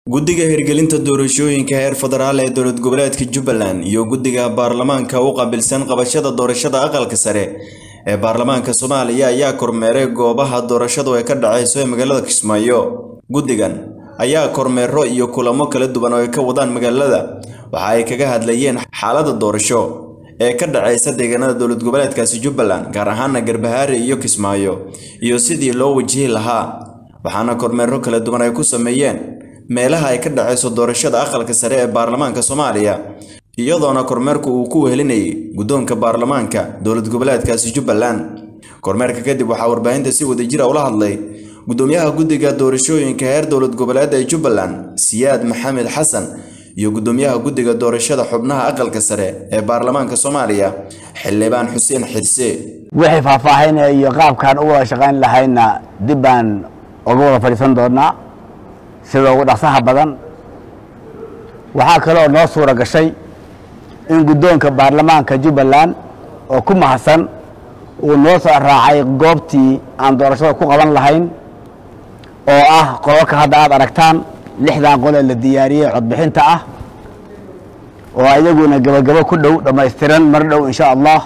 guddiga hirgelinta doorashooyinka heer federaal ee dowlad goboleedka jubbaland iyo guddiga baarlamaanka u qaabilsan qabashada doorashada aqalka sare ee baarlamaanka soomaaliya ayaa kormeeray goobaha doorashadu ay ka dhacayso ee magaalada kismaayo guddigan ayaa kormeero iyo kulamo kala duwan oo ay ka wadaan magaalada waxa ay kaga hadlayeen xaaladda doorasho ee ka dhacaysa deegaanada dowlad goboleedkaasi jubbaland gaar ahaana garbahaare iyo kismaayo iyo sidii loo wajihi lahaa waxaana kormeero kala duwan ay ku sameeyeen meelaha ay ka dhacayso doorashada aqalka sare ee baarlamaanka soomaaliya iyadoona kormeerku uu ku wehelinayay guddoonka baarlamaanka dowlad goboleedkaasi jubbaland kormeerka kadib waxaa warbaahinta si wadajira ula hadlay guddoomiyaha guddiga doorashooyinka heer dowlad goboleed ee jubbaland siyaad maxamed xasan iyo guddoomiyaha guddiga doorashada xubnaha aqalka sare ee baarlamaanka soomaaliya xildhibaan xuseen xirse wixii faahfaahinaya iyo qaabkaan u wada shaqayn lahayna dib baan uga wada fadhiisan doonaa sida ugu dhaqsaha badan waxaa kaloo noo suura gashay in guddoonka baarlamaanka jubbaland oo ku mahadsan uu noo soo raacay goobtii aan doorashada ku qaban lahayn oo ah qololka hadda aad aragtaan lixdan qol ee la diyaariyey codbixinta ah oo iyaguna gebagabo ku dhow dhammaystiran mar dhow insha allah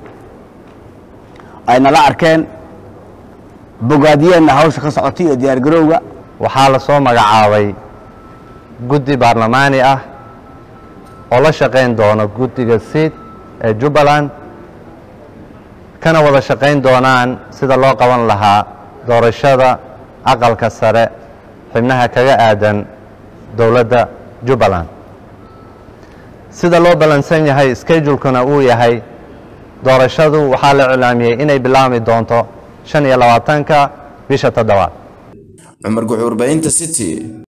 ay nala arkeen bogaadiyeenna hawsha ka socotay iyo diyaargarowga waxaa la soo magacaabay guddi baarlamaani ah oo la shaqayn doono guddiga siid ee jubbaland kana wada shaqayn doonaan sida loo qaban lahaa doorashada aqalka sare xibnaha kaga aadan dowladda jubbaland sida loo ballansan yahay schedulekuna uu yahay doorashadu waxaa la iclaamiyey inay bilaabmi doonto shan iyo labaatanka bisha toddobaad cumar guxuur baahinta city